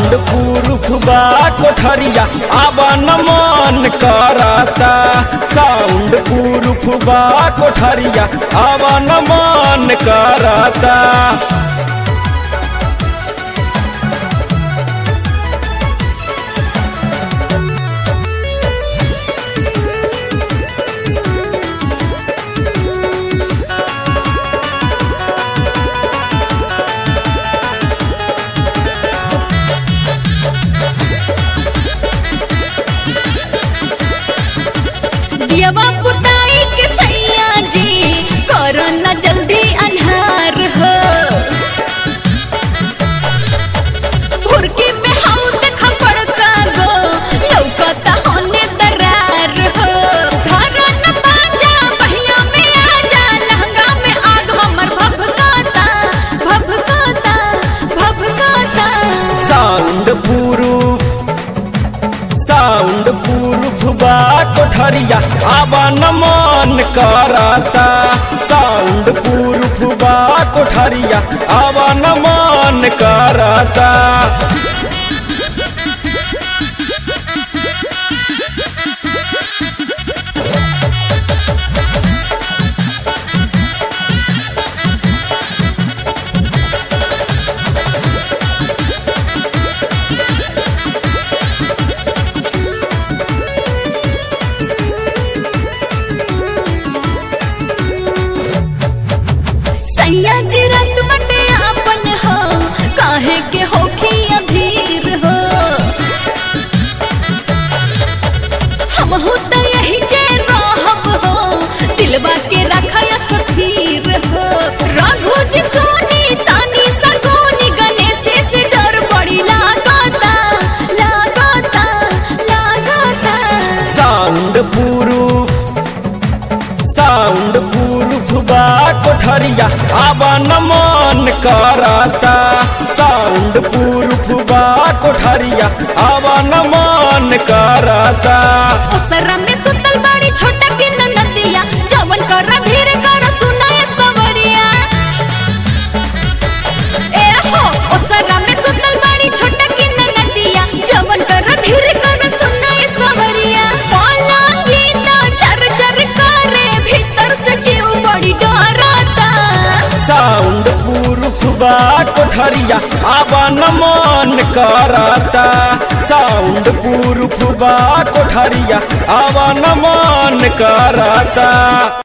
sound soundproof बा कोठरिया आवन मन करता साउंड प्रूफ बा कोठरिया आवन मन करता दियवा पुताई के सैया जी करो न जल्दी अन्हार हो भुरकी में हम देख पड़ता गो लौकता होने दरार हो घर न बाजा बहिया में आजा लहंगा में आग हमर भभकाता भभकाता भभकाता साउंड प्रूफ साउंड प्रूफ बा कोठरिया आवन मन करता साउंड प्रूफ बा कोठरिया आवन मन करता सैया जी रात बटे आपन हो काहे के होखी अधीर हो हम हो त यही जे रहब हो दिलवा के रखय सथीर हो रघु जी सोनी तानी सगोनी गणेश से डर बड़ी लागता लागता लागता साउंड प्रूफ साउंड प्रूफ बा कोठरिया आवन मन करता साउंड प्रूफ बा कोठरिया आवन मन करता ओसरा में सुतल बाड़ी छोटा की ननदिया जवन कर धीरे कर सुनाए सवरिया ए हो ओसरा में सुतल बाड़ी छोटा की ननदिया जवन कर धीरे कर सुनाए सवरिया पलंगी ना चर चर करे भीतर से जीव बड़ी डरता साउंड प्रूफ बा कोठरिया आवन मन करता साउंड प्रूफ बा कोठरिया आवन मन करता